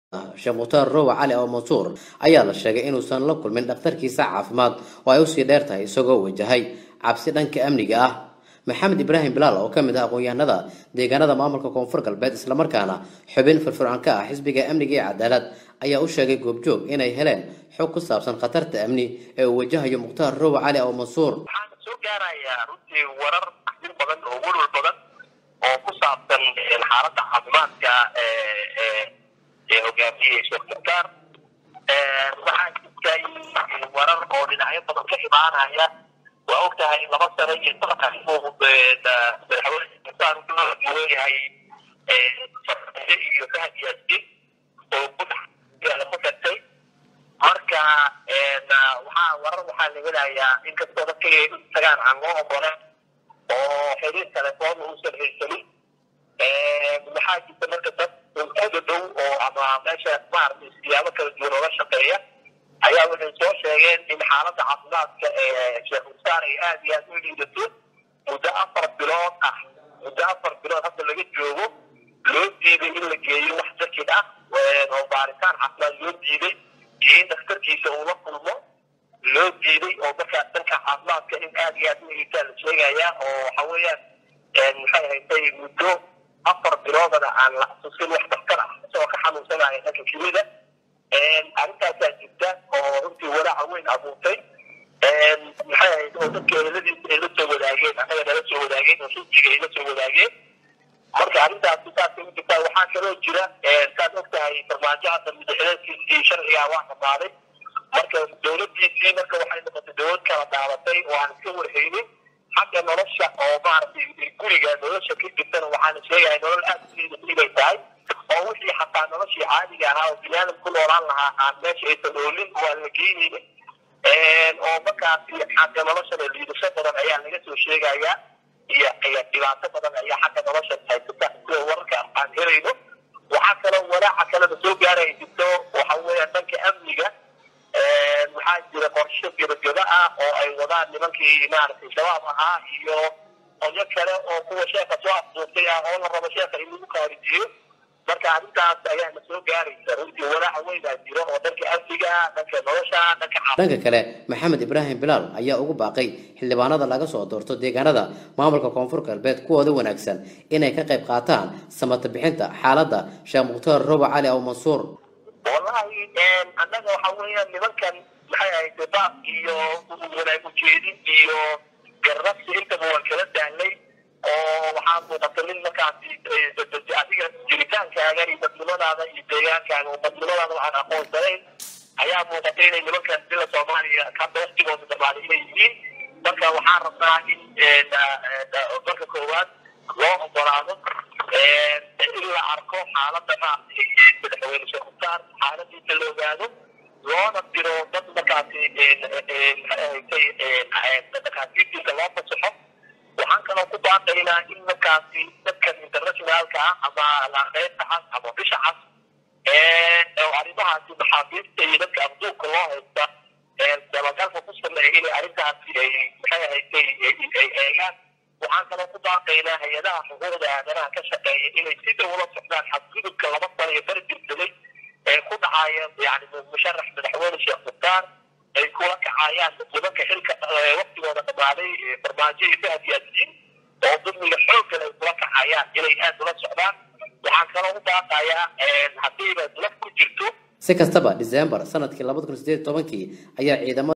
sheekh mukhtaar rowa cali oo mansuur ayaa la sheegay inuusan la kulmin dhakhtarkiisa caafimaad oo ay usii dheer tahay isagoo wajahay cabsi dhanka amniga ah maxamed ibraahim bilaal oo ka mid ah aqoon-yahanada deegaanada maamulka koonfur galbeed islamarkaana xubin firfircoon ka ah xisbiga amniga iyo cadaalad ayaa u sheegay goobjoog inay heleen xog ku saabsan khatarta amni ee uu wajahayo mukhtaar rowa cali oo mansuur waxaana soo gaarayaa runtii warar axdin badan oo welwal badan oo ku saabsan xaaladda caafimaadka ee hogaamiyey sheekh mukhtaar waxaa jirtay warar oo dhinacyo badan ka imaanaya waa og tahay laba sano iyo sanadka inuu madaxweyne mukhtaar uu leeyahay farmaajo iyo fahad yaasin oo gudax ku tagtay marka waxaa warar waxaa la helayaa inkastoo dadka tagaan aan loo ogolen oo xiriir telefoon uusan haysanin waxaa jirta marka dad uda dhow oo ama meesha maaragtay siyaabo kala duwan ooga shaqeeya ayaa waxay soo sheegeen in xaaladda caafimaadka ee sheekh mukhtaar ay aada iyo aada u liidato muddo afar bilood ah muddo afar bilood hadda laga joogo loo diiday in la geeyo wax jakid ah oo baaritaan caafimaad loo diiday iyo in dhakhtarkiisa uu la kulmo loo diiday oo markaa dhanka caafimaadka in aada iyo aada u liitaa la sheegayaa oo waxa weeyaan maxay haysay muddo afar biloodana aan la xusuusin wax daktar ah isagoo ka xanuunsanaya dhanka kimida arrintaasaa jirta oo runtii walaaca weyn abuurtay maxay ahayd oo dadka eheladiisa ay la soo wadaageen annaga nala soo wadaageen oo xisbiga ay la soo wadaageen marka arrintaasi saasay u jirtaa waxaa kaloo jira saad og tahay farmaajo hadda madaxweynkiisii sharcigaa waa dhamaaday marka dowladdiisii marka waxay noqotay dowlad kala daabatay oo aan iska warhaynin xagga nolosha oo maaragtay guriga nolosha ka jirtana waxaana sheegaya nolol aada u liidata inay tahay oo wixii xataa noloshii caadiga ahaa oo biniaadam ku noolaan lahaa aan meesha aysan oolin oo aan la geynaynin oo markaasi xagga noloshana liidasho badan ayaa laga soo sheegayaa iyo iyo dhibaato badan ayaa xagga nolosha haysata sida wararka aan helayno waxaa kaloo walaaca kalena soo gaaraya jirto waxa weeyaan dhanka amniga waxaa jira qorshe gebageba ah oo ay wadaan nimankii maaragtay shabaab ahaa iyo qolyo kale oo kuwa sheeka soo afduurtay ah oo la rabo sheeka in lagu qaarijiyo marka arrintaas ayaa na soo gaaraysa runtii walaaca weynaa jiro oo dhanka amniga dhanka nolosha dhanka dhanka kale maxamed ibraahim bilaal ayaa ugu baaqay xildhibaanada laga soo doorto deegaanada maamulka koonfur galbeed kuwooda wanaagsan inay ka qayb qaataan samata bixinta xaaladda sheekh mukhtaar roba cali aw mansuur wallahi annaga waxa weeyaan nimankan maxay ahayd baab iyo wanaag ujeedin iyo garrabsi intaba waan kala dahnay oo waxaa muuqata nin markaasi adiga jiritaankaaga iyo dadnimadaada iyo deegaankaaga oo dadnimadaada waxaan aqoonsanayn ayaa muuqata inay nimankan dila soomaaliya hadda waktigooda dhamaaday inay yihiin marka waxaan rabnaa in marka koowaad loo ogolaado in la arko xaaladda maaragtay madaxweyne sheekh mukhtaar xaaladiisa la ogaado loona diro dad markaasi dhakhaatiirtiisa loo fasaxo waxaan kaloo ku baaqaynaa in markaasi dadkan internationaalka ah ama laqeybta cas ama bisha cas oo arrimahaasi maxaabiista iyo dadka abduubka loo haysta dabagalka ku sameeya inay arrintaasi ay maxay ahaysay ay eegaan waxaan kaloo ku baaqaynaa hay-adaha xuquuqda aadanaha ka shaqeeya inay si dhow ula socdaan xadgudubka laba sano iyo bari jirsaday ee ku dhacaya yani musharax madaxweyne sheekh mukhtaar ay kula kacayaan nimanka xilka waktigooda dhamaaday farmaajo iyo fahad yaasiin oo dulmiga xooggan ay kula kacayaan inay aad ula socdaan waxaan kaloo u baaqayaa haddiiba laf ku jirto si kastaba december sanadkii labada kun sideed tobankii ayaa ciidamada